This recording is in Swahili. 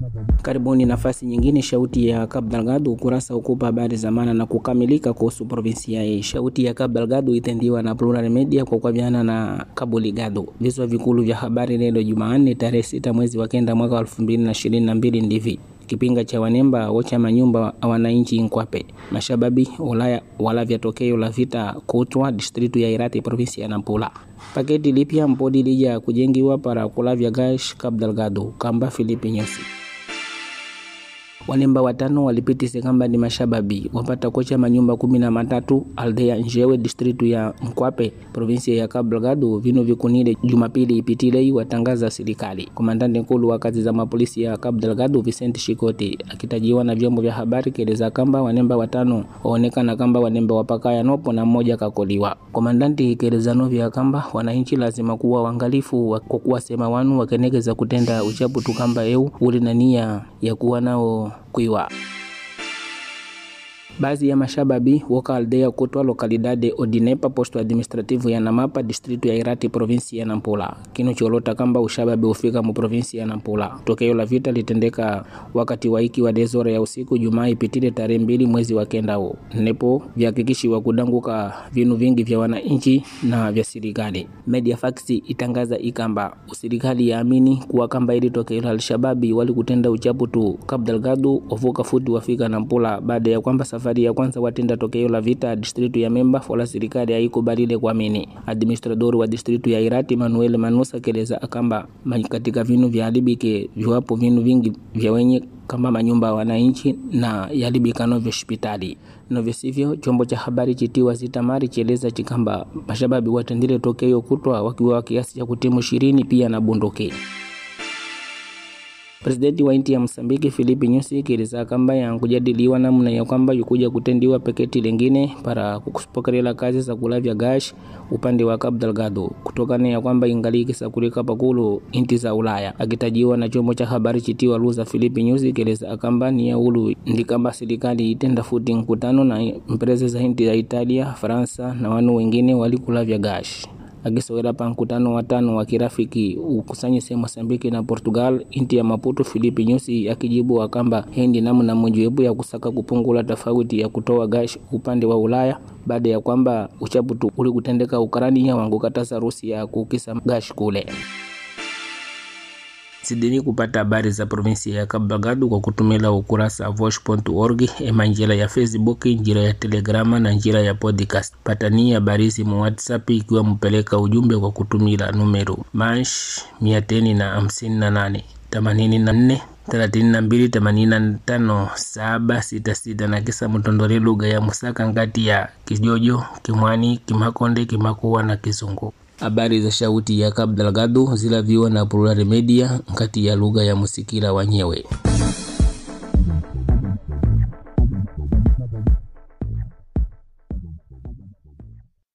Karibuni nafasi nyingine, shauti ya Cabo Delgado, ukurasa ukupa habari za maana na kukamilika kuhusu provinsia hii. Shauti ya Cabo Delgado itendiwa na Plural Media kwa kuaviana na Cabo Ligado. Viswa vikulu vya habari leo Jumanne tarehe sita mwezi wa kenda mwaka wa elfu mbili na ishirini na mbili ndivi kipinga cha wanemba wocha manyumba wananchi Nkwape mashababi Ulaya wala vya tokeo la vita kutwa distritu ya Irati provinsi ya Nampula. Paketi lipya mpodi lija kujengiwa para kulavya gash Cabo Delgado kamba Filipi Nyusi wanemba watano walipitise kamba ni mashababi wapata kocha manyumba kumi na matatu aldea Njewe distritu ya Mkwape provinsia ya Cabo Delgado vino vikunile Jumapili ipitilei watangaza serikali. Komandante nkulu wa kazi za mapolisi ya Cabo Delgado Vicente Shikoti akitajiwa na vyombo vya habari keleza kamba wanemba watano waonekana kamba wanemba wapakaya nopo na mmoja kakoliwa. Komandanti ikeleza novya kamba wananchi lazima kuwa wangalifu kwa kuwa sema wanu wakenekeza kutenda uchapu tukamba eu uli na nia ya kuwa nao kuiwa baadhi ya mashababi woka aldea kutwa lokalidade odinepa posto administrativo ya namapa distritu ya irati provinsi ya nampula kino cholota kamba ushababi ufika mu provinsi ya nampula tokeo la vita litendeka wakati wa iki wa dezora ya usiku jumaa ipitile tarehe mbili mwezi wa kendao nepo vyahakikishiwa kudanguka vinu vingi vya wananchi na vya serikali media fax itangaza ikamba userikali yaamini kuwa kamba ili tokeo la alshababi wali kutenda uchapu tu Cabo Delgado ovuka futi wafika nampula baada ya kwamba safari ya kwanza watenda tokeo la vita distritu ya Memba fola serikali haikubalile kuamini. Administrador wa distritu ya Irati Manuel Manusa keleza akamba katika vinu vya alibike viwapo vinu vingi vya wenye kama manyumba ya wananchi na yalibikano vya hospitali novyo sivyo. Chombo cha habari chitiwa Zitamari chieleza chikamba mashababi watendile tokeo kutwa wakiwa kiasi cha kutimu ishirini pia na bunduki. Presidenti wa inti ya Msambiki Filipi Nyusi kieleza kamba yankujadiliwa namna ya kwamba yukuja kutendiwa peketi lingine para kupokelela kazi za kulavya gash upande wa Cabo Delgado kutokana ya kwamba ingali kisakulika pakulu inti za Ulaya. Akitajiwa na chombo cha habari chitiwa Luza, Filipi Nyusi kieleza kamba ni ya ulu ndi kamba serikali itenda futi mkutano na empresa za inti ya Italia, Faransa na wanu wengine walikulavya gash akisowela pa mkutano wa tano wa kirafiki ukusanyise Mosambiki na Portugal inti ya Maputo. Filipi Nyusi akijibu akamba hendi namna mojawapo ya kusaka kupungula tofauti ya kutoa gash upande wa Ulaya baada ya kwamba uchaputu uli kutendeka Ukarania wangu kataza Rusi ya kukisa gash kule. Sidini kupata habari za provinsi ya Cabo Delgado kwa kutumila ukurasa vosh.org ema njira ya Facebook, njira ya Telegrama na njira ya podcast. Patani habari mu WhatsApp ikiwa mpeleka ujumbe kwa kutumila numero mash mia teni na hamsini na nane themanini na nne thelathini na mbili themanini na tano saba sita sita na kisa mtondole lugha ya Musaka ngati ya Kijojo, Kimwani, Kimakonde, Kimakuwa na Kizungu. Habari za shauti ya Cabo Delgado zilaviwa na Plural Media nkati ya lugha ya Musikila wanyewe.